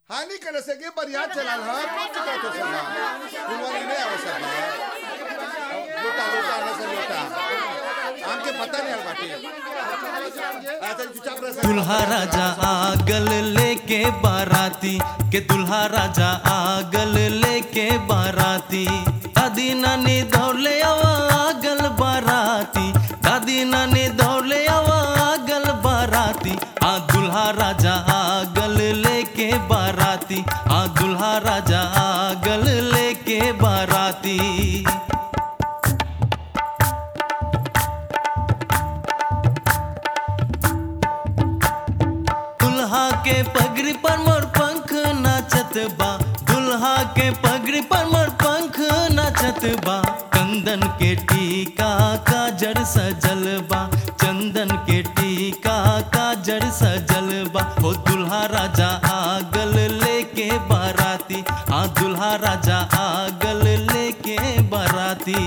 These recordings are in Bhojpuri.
हानी करे से के बरियात चलाल ह कौन सी बात हो सका फुलवारी नहीं आवे सका लोटा लोटा न से लोटा हमके पता नहीं बाटी ऐसा चुपचाप रह सकता दुल्हा राजा आगल लेके बाराती के दुल्हा राजा आगल लेके बाराती दादी नानी दौड़ले आवा आगल बाराती दादी नानी दौड़ले आवा आगल बाराती आ दुल्हा राजा आगल लेके बाराती आ दुल्हा राजा आगल लेके बाराती दुल्हा के पगड़ी पर मोर पंख नाचत बा दुल्हा के पगड़ी पर मोर पंख नाचत बा चंदन के टीका का जड़ सजल बा चंदन के टीका का जड़ सजल बा हो दुल्हा राजा आगल लेके बाराती आ दुल्हा राजा आगल लेके बाराती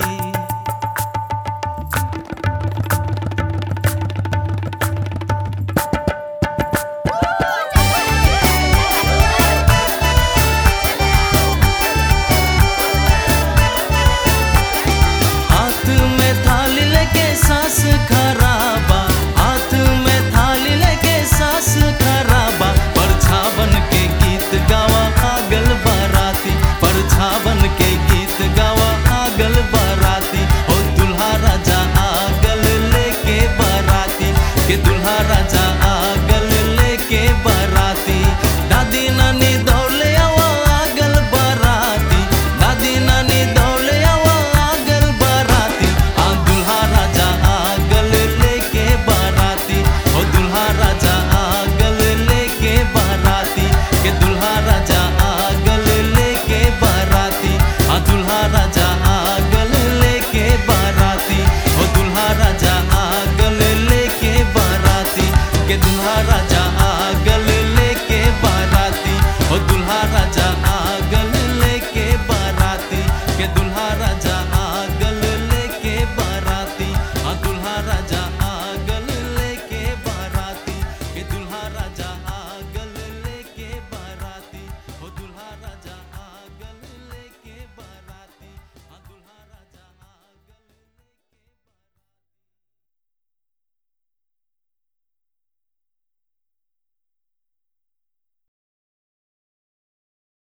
हाथ में थाली लेके सास खराबा हाथ में थाली लेके सास खराबा परछावन के गीत गावा आगल बाराती परछावन के गीत गावा आगल बाराती ओ दुल्हा राजा आगल लेके बाराती के दुल्हा राजा आगल लेके बाराती दादी नानी दौड़ले आवा आगल बाराती दादी नानी दौड़ले आवा आगल बाराती आ दुल्हा राजा आगल लेके बाराती ओ दुल्हा राजा आगल लेके बाराती के दुल्हा राजा आगल लेके बाराती आ दुल्हा राजा आगल लेके बाराती ओ दुल्हा राजा आगल लेके बाराती के दुल्हा राजा